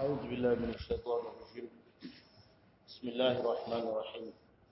أعوذ بالله من الشيطان الرجيم بسم الله الرحمن الرحيم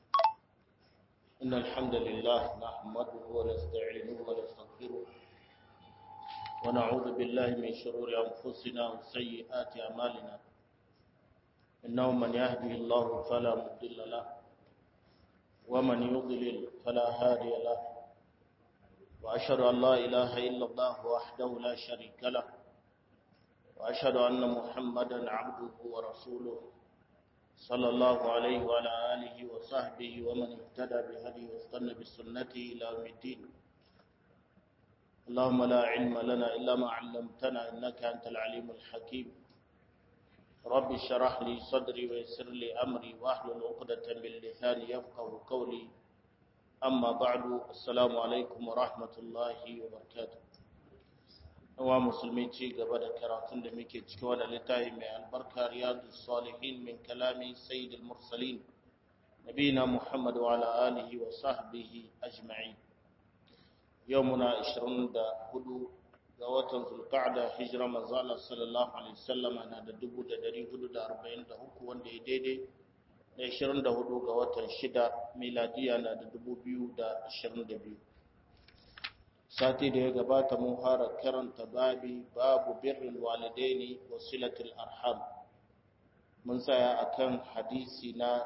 إن الحمد لله نحمده ونستعينه ونستغفره ونعوذ بالله من شرور أنفسنا وسيئات أعمالنا إنه من يهده الله فلا مضل له ومن يضلل فلا هادي له وأشهد أن لا إله إلا الله وحده لا شريك له وأشهد أن محمدا عبده ورسوله صلى الله عليه وعلى آله وصحبه ومن اهتدى بهديه واستنى بسنته إلى يوم الدين اللهم لا علم لنا إلا ما علمتنا إنك أنت العليم الحكيم رب اشرح لي صدري ويسر لي أمري واحلل عقدة من لساني يفقه قولي أما بعد السلام عليكم ورحمة الله وبركاته wa musulmi ci gaba da karatun da muke cikin wani littafi mai albarka riyadu salihin min kalami sayyidul mursalin nabina muhammad wa ala alihi wa sahbihi ajma'in yau muna 24 ga watan zulqa'da hijira manzo Allah sallallahu alaihi wasallam na da 1443 wanda ya daidai da 24 ga watan 6 miladiya na da 2022 sati da ya gabata mun fara karanta babi babu birrul walidaini wa silatul arham mun tsaya akan hadisi na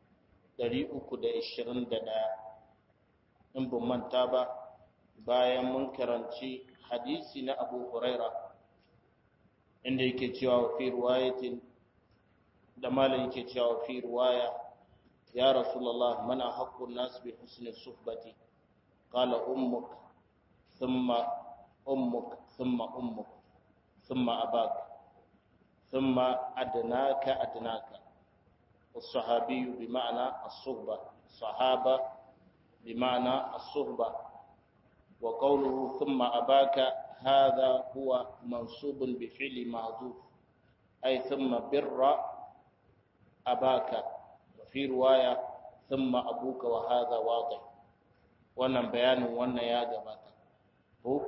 321 in ban manta ba bayan mun karanci hadisi na Abu Huraira inda yake cewa fi riwayatin da malam yake cewa fi riwaya ya rasulullah mana haqqun nas bi husni suhbati qala ummuka ثم أمك ثم أمك ثم أباك ثم أدناك أدناك الصحابي بمعنى الصحبة صحابة بمعنى الصحبة وقوله ثم أباك هذا هو منصوب بفعل معذوف أي ثم بر أباك وفي رواية ثم أبوك وهذا واضح wannan bayanin wannan ya gabata ko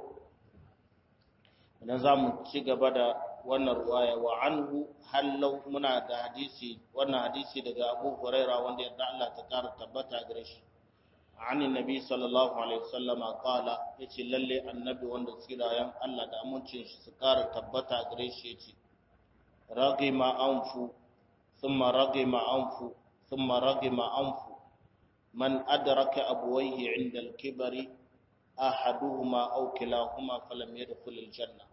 idan za mu ci gaba da wannan ruwaya wa anhu hallau muna da hadisi wannan hadisi daga Abu Huraira wanda yadda Allah ta kara tabbata gare shi ani nabi sallallahu alaihi wasallam qala yace lalle annabi wanda tsirayen Allah da amincin shi su kara tabbata gare shi yace ragima anfu thumma ragima anfu thumma ragima anfu man adraka abwayhi 'inda al-kibari ahaduhuma aw kilahuma falam yadkhul aljanna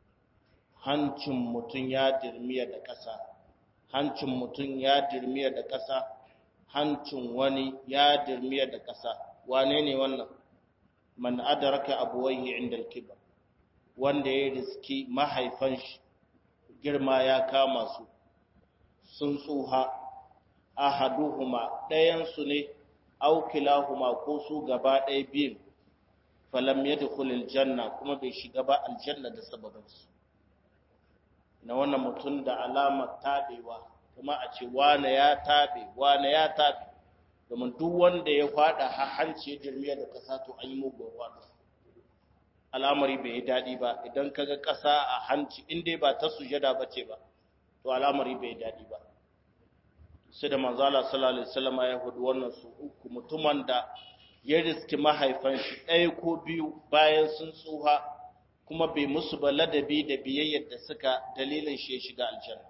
hancin mutun ya dirmiya da ƙasa hancin mutun ya dirmiya da ƙasa hancin wani ya dirmiya da ƙasa wane ne wannan man adraka abuwayhi inda alkibar wanda ya riski mahaifan shi girma ya kama su sun tsuha ahaduhuma ɗayan su ne aw kilahuma ko su gaba ɗaya biyun falam yadkhul aljanna kuma bai shiga ba aljanna da sababinsu na wannan mutum da alamar tabewa kuma a ce wane ya tabe wane ya tabe domin duk wanda ya fada hanci jirmiya da kasa to an yi mugun wada al'amari bai yi daɗi ba idan kaga ƙasa a hanci in dai ba ta sujada ba ce ba to al'amari bai yi daɗi ba sai da manzala sallallahu alaihi wasallam ya hudu wannan su uku mutumin da ya riski mahaifan shi ɗaya ko biyu bayan sun tsuha kuma bai musu ba ladabi da biyayyar da suka dalilin shi ya shiga aljanna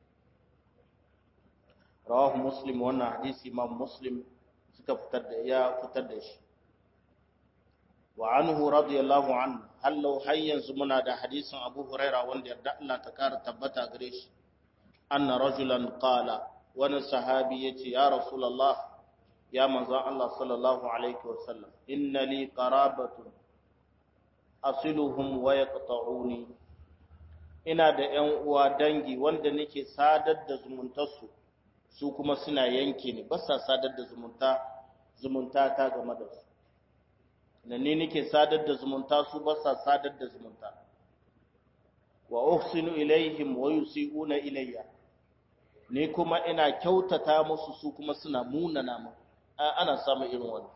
rawahu muslim wannan hadisi imam muslim suka fitar da ya fitar da shi wa anhu radiyallahu anhu hallau har yanzu muna da hadisin abu huraira wanda yarda Allah ta kara tabbata gare shi anna rajulan qala wani sahabi yace ya rasulullah ya manzo Allah sallallahu alaihi wasallam inna li qarabatun asiluhum wa yaqta'uni ina da ƴan uwa dangi wanda nake sadar da zumuntarsu su kuma suna yanke ni ba sa sadar da zumunta zumunta ta game da su na ni nake sadar da zumunta su ba sa sadar da zumunta wa uhsinu ilaihim wa yusi'una ilayya ni kuma ina kyautata musu su kuma suna munana mu ana samun irin wannan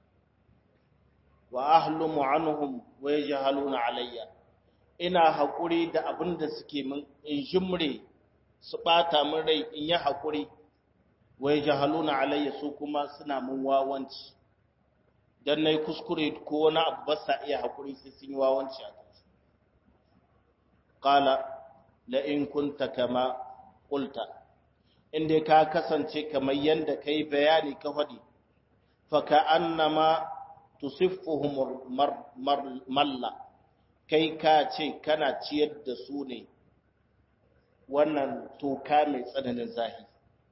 wa ahlumu anhum wa yajhaluna alayya ina haƙuri da abin da suke min in jimre su ɓata min rai in yi haƙuri wai jahaluna alayya su kuma suna mun wawanci don na yi kuskure ko wani abu ba sa iya haƙuri sai sun yi wawanci a kansu ƙala la'in kunta kama ƙulta inda ka kasance kamar yadda ka yi bayani ka faɗi faka annama tusiffuhum malla kai ka ce kana ciyar da su ne wannan toka mai tsananin zahi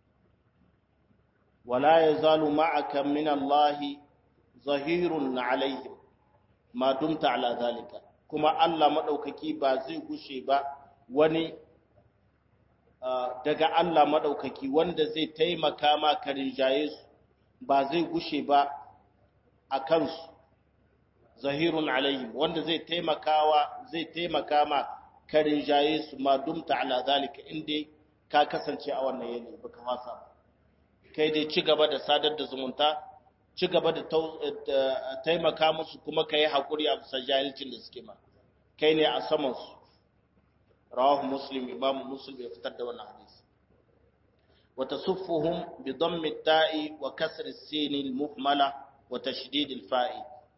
wala ya zalu ma'aka min Allah zahirun alaihim ma dumta ala zalika kuma Allah madaukaki ba zai gushe ba wani daga Allah madaukaki wanda zai taimaka ma ka rinjaye su ba zai gushe ba a kansu zahirun alaihim wanda zai taimakawa zai taimaka ma ka rinjaye su ma dumta ala zalika inda ka kasance a wannan yanayi baka fasa ba kai dai ci gaba da sadar da zumunta ci gaba da taimaka musu kuma ka yi haƙuri a bisa jahilcin da suke ma kai ne a samansu rawahu muslim imam muslim ya fitar da wannan hadisi wa tasuffuhum bi dammi ta'i wa kasri as-sin al-muhmala wa tashdid al-fa'i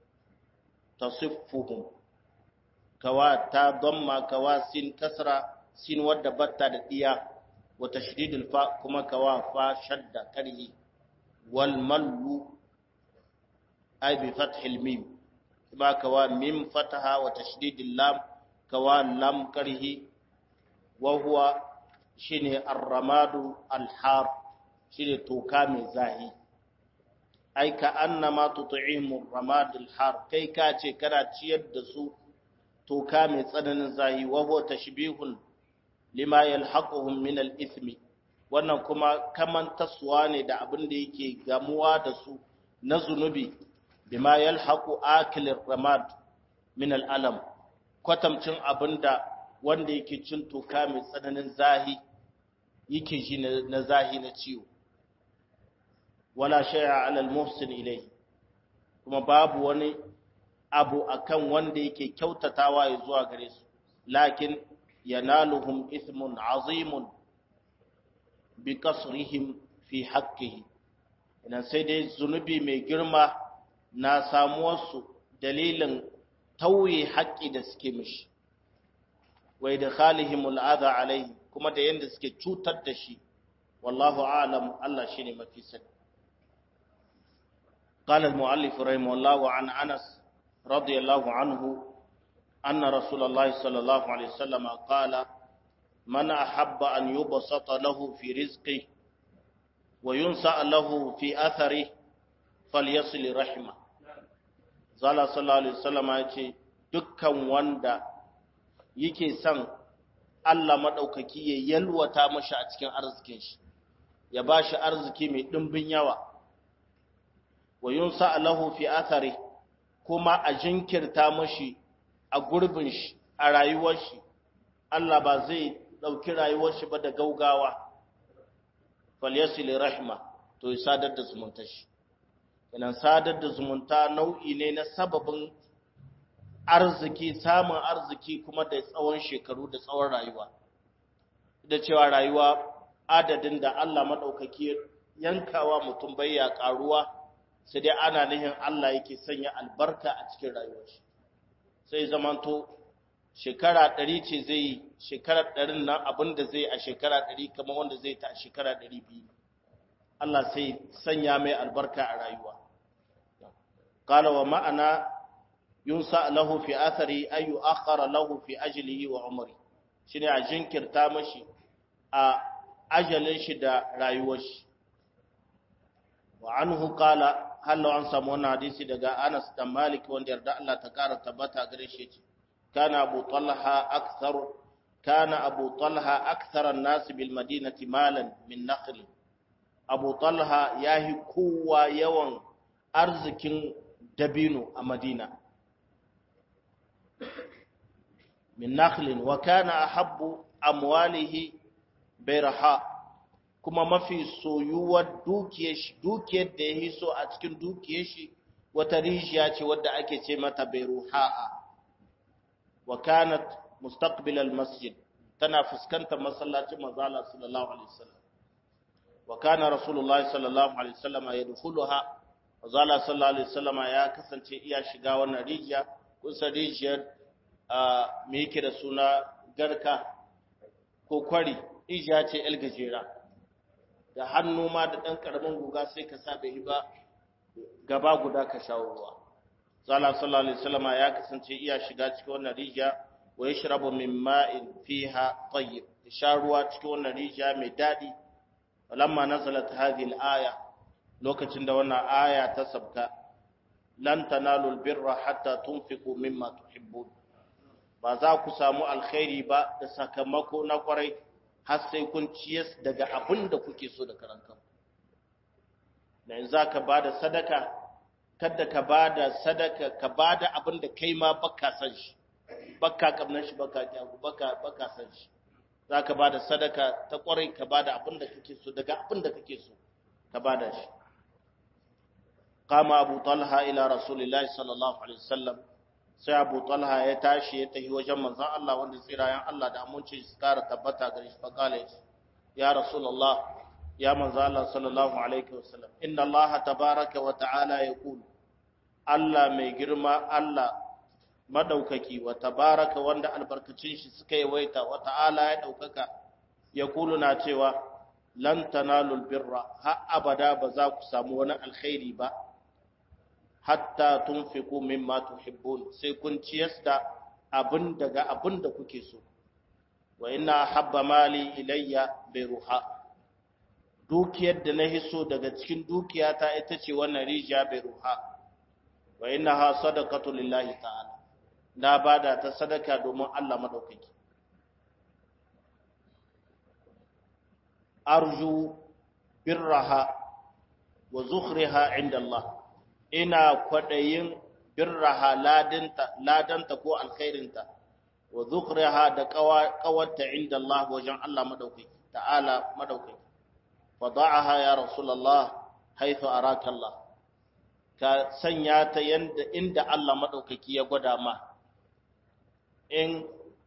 tasuffuhum kawa ta damma kawa sin kasra sin wadda batta da diya wa tashdid al-fa kuma kawa fa shadda karhi wal mallu ay bi fath al-mim kuma kawa mim fataha wa tashdid al-lam kawa lam karhi wa huwa shine ar-ramadu al-har shine toka mai zahi ai ka annama tut'imu ar-ramad al-har kai ka ce kana ciyar da su toka mai tsananin zahi wa huwa tashbihun lima yalhaquhum min al-ithmi wannan kuma kaman taswa ne da abin da yake gamuwa da su na zunubi bima yalhaqu akil ar-ramad min al-alam kwatamcin abinda wanda yake cin toka mai tsananin zahi yake ji na zahi na ciwo wala shay'a 'ala al-muhsin ilayhi kuma babu wani abu akan wanda yake kyautatawa ya zuwa gare su lakin yanaluhum ithmun 'azimun bi kasrihim fi haqqihi idan sai dai zunubi mai girma na samuwarsu dalilin tauye haƙƙi da suke mishi wai da khalihimul adha alaihi kuma da yanda suke cutar da shi wallahu a'lam Allah shine mafi sani قال المؤلف رحمه الله عن أنس رضي الله عنه أن رسول الله صلى الله عليه وسلم قال من أحب أن يبسط له في رزقه وينسأ له في أثره فليصل رحمه zala sallallahu alaihi wasallam ya ce dukkan wanda yake son Allah madaukaki ya yalwata mashi a cikin arzikin shi ya bashi arziki mai dimbin yawa wa yunsa lahu fi athari kuma a jinkirta mashi a gurbin shi a rayuwar shi Allah ba zai dauki rayuwar shi ba da gaugawa falyasil rahma to ya sadar da zumuntar shi kenan sadar da zumunta nau'i ne na sababin arziki samun arziki kuma da tsawon shekaru da tsawon rayuwa da cewa rayuwa adadin da Allah maɗaukaki yankawa mutum bai ya ƙaruwa sai dai ana nihin Allah yake sanya albarka a cikin rayuwar shi sai zamanto shekara ɗari ce zai yi shekara ɗarin nan abin da zai a shekara ɗari kamar wanda zai ta a shekara ɗari biyu Allah sai sanya mai albarka a rayuwa قال ومعنى ينسى له في أثره أي يؤخر له في أجله وعمره shine a jinkirta mashi a ajalin shi da rayuwar shi wa anhu qala hallo an samu wannan hadisi daga Anas da Malik wanda yarda Allah ta kara tabbata gare shi ce kana Abu Talha akthar kana Abu Talha akthar an-nas bil madinati malan min nakhl Abu Talha yahi kowa yawan arzikin dabino a Madina. Min nakhlin wa kana ahabbu amwalihi bayraha kuma mafi soyuwar dukiyar shi dukiyar da yayi so a cikin dukiyar shi wata rijiya ce wadda ake ce mata bayruha wa kanat mustaqbil al masjid tana fuskantar masallacin manzala sallallahu alaihi wasallam wa kana rasulullahi sallallahu alaihi wasallam yadkhuluha manzala sallallahu alaihi wasallam ya kasance iya shiga wannan rijiya kusa rijiyar me yake da suna garka ko kwari rijiya ce el gajera da hannu ma da dan karamin guga sai ka sa bai ba gaba guda ka shawo ruwa Zala sallallahu alaihi wasallam ya kasance iya shiga cikin wannan rijiya wa yashrabu min ma'in fiha tayyib sha ruwa cikin wannan rijiya mai dadi lamma nazalat hadhihi al-aya lokacin da wannan aya ta sabka lan tanalu al-birra hatta tunfiqu mimma tuhibbun ba za ku samu alkhairi ba da sakamako na kwarai har sai kun ciyas daga abin da kuke so da karankan da in za ka ba da sadaka kada ka ba da sadaka ka ba da abin da kai ma baka san shi baka kamnan shi baka kyawu baka baka san shi za ka ba da sadaka ta kwarai ka ba da abin da kake so daga abin da kake so ka ba da shi kama abu talha ila rasulillahi sallallahu alaihi wasallam sai abu talha ya tashi ya tafi wajen manzon Allah wanda tsirayen Allah da aminci su kara tabbata gare shi faqala ya rasulullah ya manzo Allah sallallahu alaihi wasallam inna Allah tabaaraka wa ta'ala yaqul Allah mai girma Allah madaukaki wa tabaraka wanda albarkacin shi suka yawaita wa ta'ala ya daukaka yaqulu na cewa lan tanalul birra ha abada ba za ku samu wani alkhairi ba hatta tunfiqu mimma tuhibbun sai kun ciyas da abin daga abin da kuke so wa inna habba mali ilayya ruha. dukiyar da na hiso daga cikin dukiyata ita ce wannan rijiya bai ruha wa inna ha sadaqatu lillahi ta'ala na bada ta sadaka domin Allah madaukaki arju birraha wa zukhriha inda Allah ina kwadayin birraha ladanta ladanta ko alkhairinta wa zukhriha da qawarta inda Allah wajen Allah madaukaki ta'ala madaukaki fada'aha ya rasulullah haythu araka Allah ka sanya ta yanda inda Allah madaukaki ya gwada ma in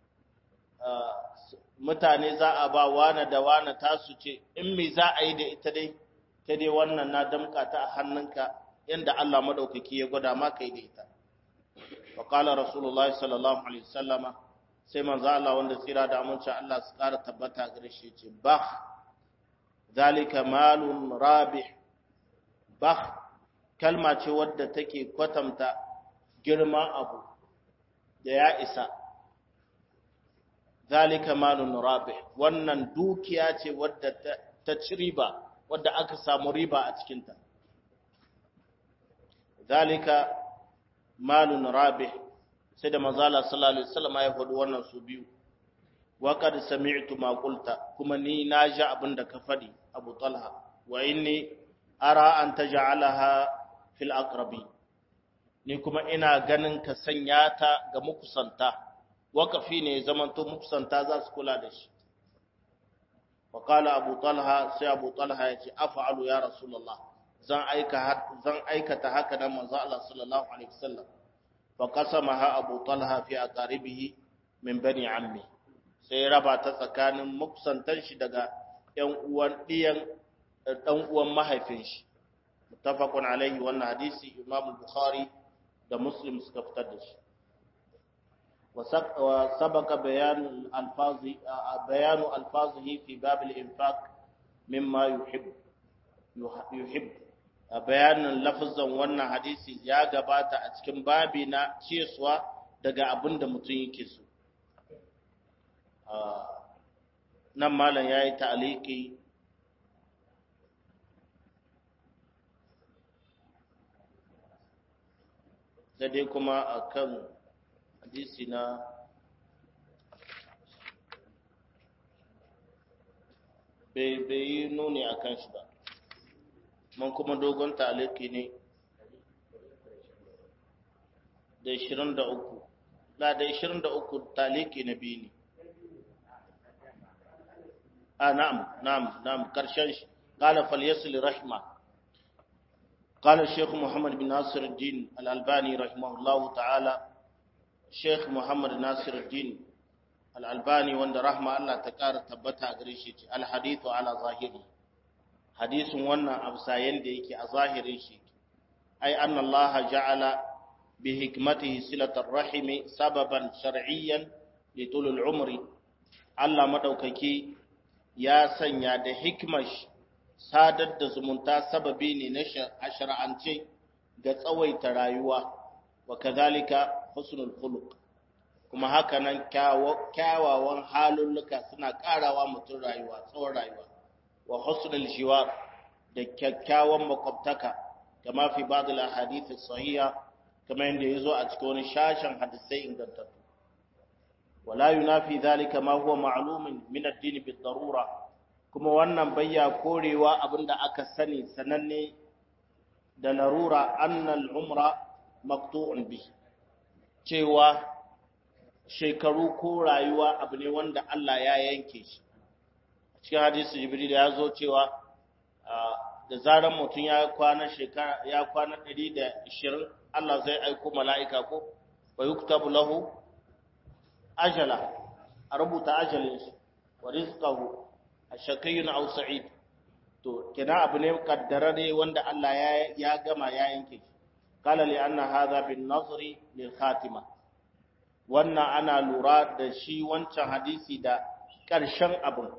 mutane za a ba wane da wane tasu ce in me za a yi da ita dai ta dai wannan na damka ta a hannunka yanda Allah madaukaki ya gwada ma kai da ita wa qala rasulullahi sallallahu alaihi wasallama sai manzo Allah wanda tsira da aminci Allah su kara tabbata gare shi ce bah zalika malun rabih bah kalma ce wadda take kwatanta girman abu da ya isa zalika malun rabih wannan dukiya ce wadda ta ci riba wadda aka samu riba a cikinta zalika malun rabih sai da mazala sallallahu alaihi wasallam ya faɗi wannan su biyu wa qad sami'tu ma qulta kuma ni na ji abin da ka faɗi Abu Talha wa inni ara an taj'alaha fil aqrabi ni kuma ina ganin ka sanya ta ga mukusanta wakafi ne zamanto mukusanta za su kula da shi wa qala Abu Talha sai Abu Talha ya ce af'alu ya rasulullah zan aika zan aikata haka nan manzo Allah sallallahu alaihi wasallam فقسمها أبو طلحة في أقاربه من بني عمي sai raba ta tsakanin makusantan shi daga ‘yan uwan ɗiyan ɗan uwan mahaifin shi mutafakun alaihi wannan hadisi imam bukhari da muslim suka fitar da shi wa sabaka bayanu alfazi bayanu alfazihi fi bab al-infaq mimma yuhib yuhib a bayanin lafazan wannan hadisi ya gabata a cikin babi na ciyaswa daga abin da mutum yake so nan malam ya yi ta'aliki da dai kuma a kan hadisi na bai yi nuni a kan shi ba man kuma dogon taliki ne da 23 la da 23 taliki na biyu ne a na'am na'am na'am karshen shi qala falyasil rahma قال الشيخ محمد بن ناصر الدين الألباني رحمه الله تعالى شيخ محمد ناصر الدين al-albani wanda rahma Allah ta ƙara tabbata a gare shi al-hadithu ala zahiri hadisin wannan absayen da yake a zahirin shi ai anna Allah ja'ala bi hikmatihi silatar rahimi sababan shar'iyyan li tulul umri Allah madaukaki ya sanya da hikmar sadar da zumunta sababi ne na shar'ance ga tsawaita rayuwa wa kadhalika husnul khuluq kuma haka nan kyawawan halulluka suna karawa mutum rayuwa tsawon rayuwa wa husnul jiwar da kyakkyawan makwabtaka kama fi ba'd al ahadith sahiha kama yanda yazo a cikin wani shashin hadisai ingantattu wala yunafi dhalika ma huwa ma'lumun min ad-din bi darura kuma wannan bayya korewa abinda aka sani sananne da larura annal umra maqtu'un bi cewa shekaru ko rayuwa abu ne wanda Allah ya yanke shi cikin hadisi jibril ya zo cewa da zaran mutum ya kwana shekara ya kwana 120 Allah zai aiko mala'ika ko wa yuktabu lahu ajala a rubuta ajalin shi wa rizqahu ashaqiyun aw sa'id to kina abu ne kaddarare wanda Allah ya ya gama ya yanke shi qala li anna hadha bin nazri lil khatima wannan ana lura da shi wancan hadisi da ƙarshen abin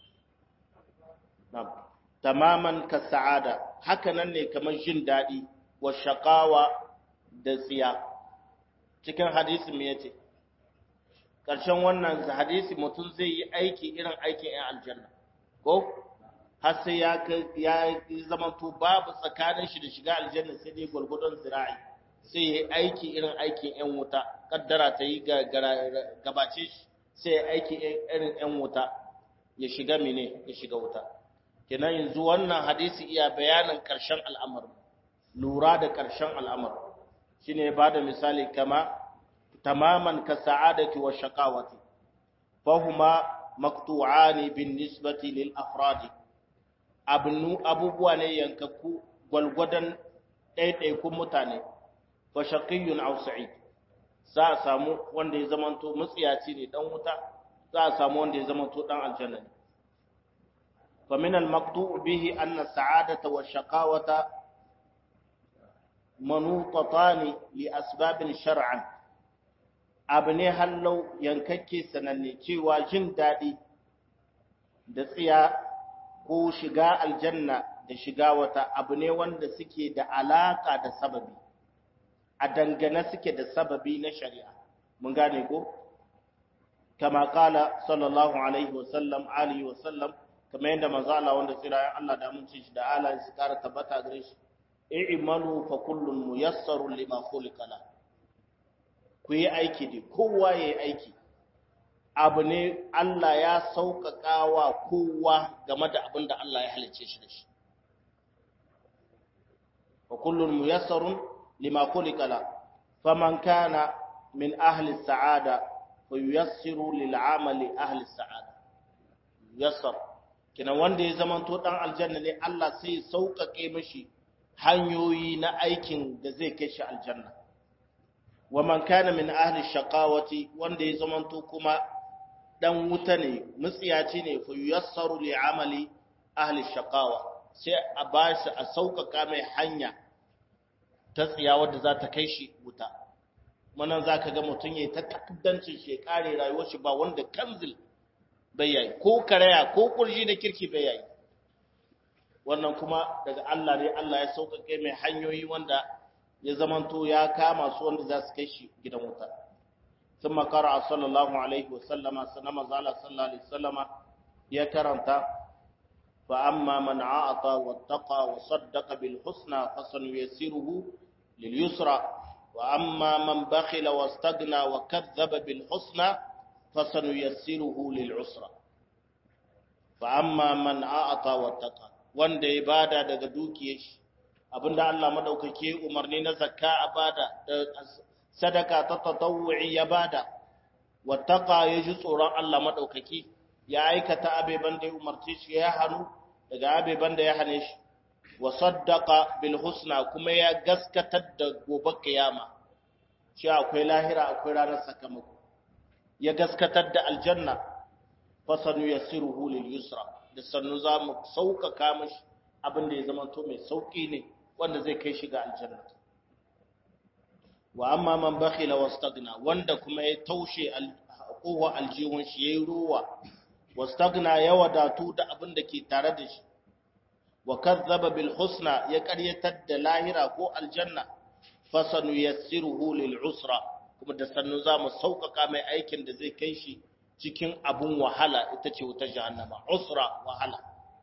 tamaman ka sa'ada haka nan ne kamar jin daɗi wa shaƙawa da tsiya cikin hadisi me yace ƙarshen wannan hadisi mutum zai yi aiki irin aikin 'yan aljanna ko har sai ya ya zamanto babu tsakanin shi da shiga aljanna sai dai gwargwadon zira'i sai ya yi aiki irin aikin 'yan wuta kaddara ta yi gabace shi sai ya aiki irin 'yan wuta ya shiga mene ya shiga wuta kenan yanzu wannan hadisi iya bayanin ƙarshen al'amar lura da ƙarshen al'amar shine ya bada misali kama tamaman ka sa'adati wa shaqawati fahuma maqtu'ani bin nisbati lil afradi abnu abubuwa ne yankakku gwalgwadan ɗaiɗaikun mutane fa shaqiyyun aw sa'id za a samu wanda ya zamanto mutsiyaci ne dan wuta za a samu wanda ya zamanto dan aljanna ne fa min al maqtu' bihi anna sa'adata wa shaqawata manutatani li asbabin shar'an abu ne hallau yankakke sananne cewa jin daɗi da tsiya ko shiga aljanna da shiga wata abu ne wanda suke da alaka da sababi a dangane suke da sababi na shari'a mun gane ko kama kala sallallahu alaihi wasallam alihi wasallam kama yadda manzo Allah wanda tsira Allah da mun ci shi da Allah su kara tabbata gare shi i'malu fa kullun muyassarun lima khuliqa la ku yi aiki da kowa ya yi aiki abu ne Allah ya sauƙaƙa wa kowa game da abin da Allah ya halice shi da shi fa kullun muyassarun lima khuliqa la faman kana min ahli sa'ada fa yuyassiru lil amali ahli sa'ada yassar kina wanda ya zamanto dan aljanna ne Allah sai sauƙaƙe mishi hanyoyi na aikin da zai kai shi aljanna wa man kana min ahli shaqawati wanda ya zamanto kuma dan wuta ne mutsiyaci ne fa yassaru li amali ahli shaqawa sai a bashi a sauƙaƙa mai hanya ta tsiya wadda za ta kai shi wuta manan zaka ga mutun yayi ta takaddancin shi kare rayuwar shi ba wanda kanzil bai yayi ko karaya ko kurji da kirki bai yayi wannan kuma daga Allah ne Allah ya sauƙaƙe mai hanyoyi wanda ya zamanto ya kama su wanda za su kai shi gidan wuta sun makara sallallahu alaihi wasallama sanama zala sallallahu alaihi wasallama ya karanta fa amma man a'ata wattaqa wa saddaqa bil husna fa sanuyassiruhu lil yusra wa amma man bakhila wastaghna wa kadhaba bil husna fa sanuyassiruhu lil usra fa amma man a'ata wattaqa wanda ya bada daga dukiyar shi abinda Allah madaukake umarni na zakka a bada da sadaka ta tatawu'i ya bada wattaqa yaji tsoron Allah madaukake ya aikata abeban da ya umarce shi ya hanu daga abeban da ya hane shi wa saddaqa bil husna kuma ya gaskatar da gobe kiyama shi akwai lahira akwai ranar sakamako ya gaskatar da aljanna fasanu yassiruhu lil yusra da sannu za mu sauƙaƙa mashi abin da ya zama to mai sauƙi ne wanda zai kai shi ga aljanna wa amma man bakhila wastagna wanda kuma ya taushe kowa aljihun shi yayi ruwa wastagna ya wadatu da abin da ke tare da shi wa kazzaba bil husna ya ƙaryatar da lahira ko aljanna fasanu yassiruhu lil usra kuma da sannu za mu sauƙaƙa mai aikin da zai kai shi cikin abun wahala ita ce wuta jahannama usra wahala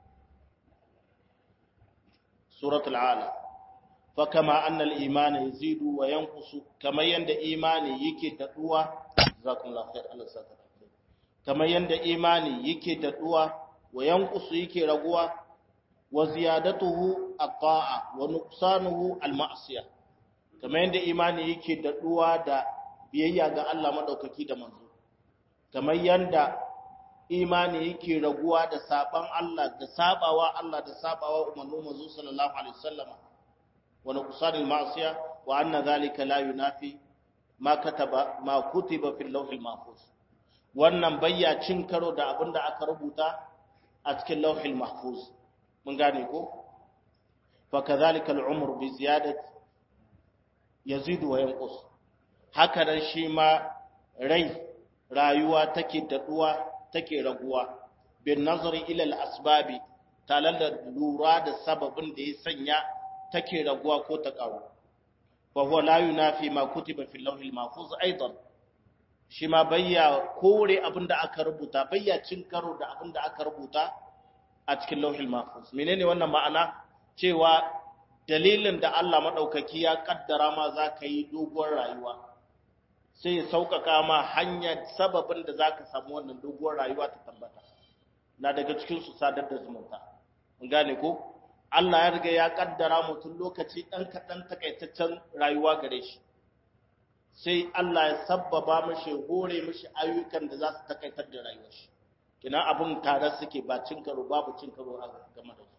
suratul ala fa kama anna al iman yazidu wa yanqusu kama yanda imani yake daduwa zakumullahu khair Allah saka kama yanda imani yake daduwa wa yanqusu yake raguwa wa ziyadatuhu at-ta'a wa nuqsanuhu al-ma'siyah kama yanda imani yake daduwa da biyayya ga Allah madaukaki da manzo kamar yanda imani yake raguwa da saban Allah da sabawa Allah da sabawa umarnin manzo sallallahu alaihi wasallama wa nuqsanil ma'siya wa anna zalika la yunafi ma kataba ma kutiba fil lawhil mahfuz wannan bayya cin karo da abinda aka rubuta a cikin lawhil mahfuz mun gane ko fa kadhalika al umru bi ziyadati yazidu wa yanqus haka nan shi ma rai rayuwa take daɗuwa take raguwa bin nazari ilal asbabi talar da lura da sababin da ya sanya take raguwa ko ta ƙaru fa huwa la yunafi ma kutiba fil lawhil mahfuz aidan shi ma bayya kore abinda aka rubuta bayya cin karo da abinda aka rubuta a cikin lawhil mahfuz menene wannan ma'ana cewa dalilin da Allah madaukaki ya kaddara ma za ka yi doguwar rayuwa sai ya sauƙaƙa ma hanyar sababin da za ka samu wannan doguwar rayuwa ta tambata na daga cikinsu sadar da zumunta gane ko Allah ya riga ya kaddara mutum lokaci ɗan kaɗan takaitaccen rayuwa gare shi sai Allah ya sabbaba mashi hore mashi ayyukan da za su takaitar da rayuwar shi kina abin tare suke ba cin karo babu cin karo a game da su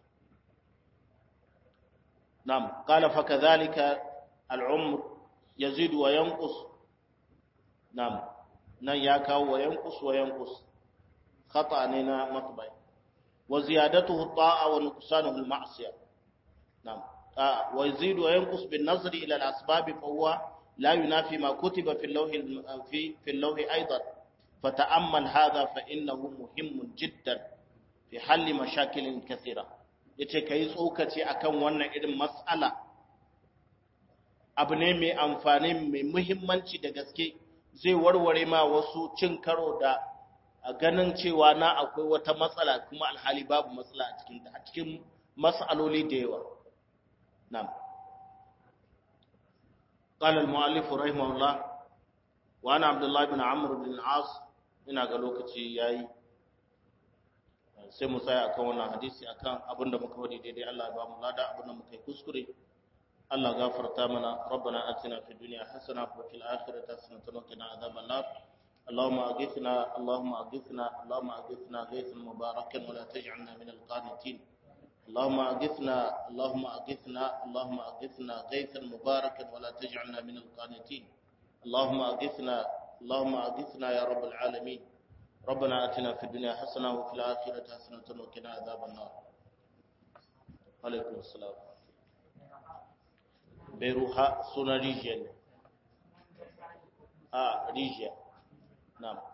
na'am qala fa kadhalika al-umr yazidu wa yanqus Nam, nan ya kawo wa yankus wa yankus, khata ne na matbai. Wa ziyadatuhu ta'a wa nuqsanuhu al-ma'siyah. Nam, wa yazidu wa yankus bin nazri ila al-asbab fa huwa la yunafi ma kutiba fi al-lawh fi fi al-lawh aidan. فتأمل هذا فإنه مهم جدا في حل مشاكل كثيرة yace kai tsokaci akan wannan irin mas'ala abu ne mai amfani mai muhimmanci da gaske zai warware ma wasu cin karo da a ganin cewa na akwai wata matsala kuma alhali babu matsala a cikin a cikin mas'aloli da yawa na'am قال المؤلف رحمه الله وانا عبد الله بن عمرو بن العاص ina ga lokaci yayi sai mu tsaya akan wannan hadisi akan abinda muka wadi daidai Allah ya ba mu lada abinda muka yi kuskure Allah gafarta mana rabbana atina fid dunya hasana wa fil akhirati hasanatan wa qina adhaban nar اللهم أغثنا اللهم أغثنا اللهم أغثنا غيثا مباركا ولا تجعلنا من القانتين اللهم أغثنا اللهم أغثنا اللهم أغثنا غيثا مباركا ولا تجعلنا من القانتين اللهم أغثنا اللهم أغثنا يا رب العالمين ربنا آتنا في الدنيا حسنة وفي الآخرة حسنة وقنا عذاب النار عليكم السلام بيروها سنة ريجيا آه ريجيا نعم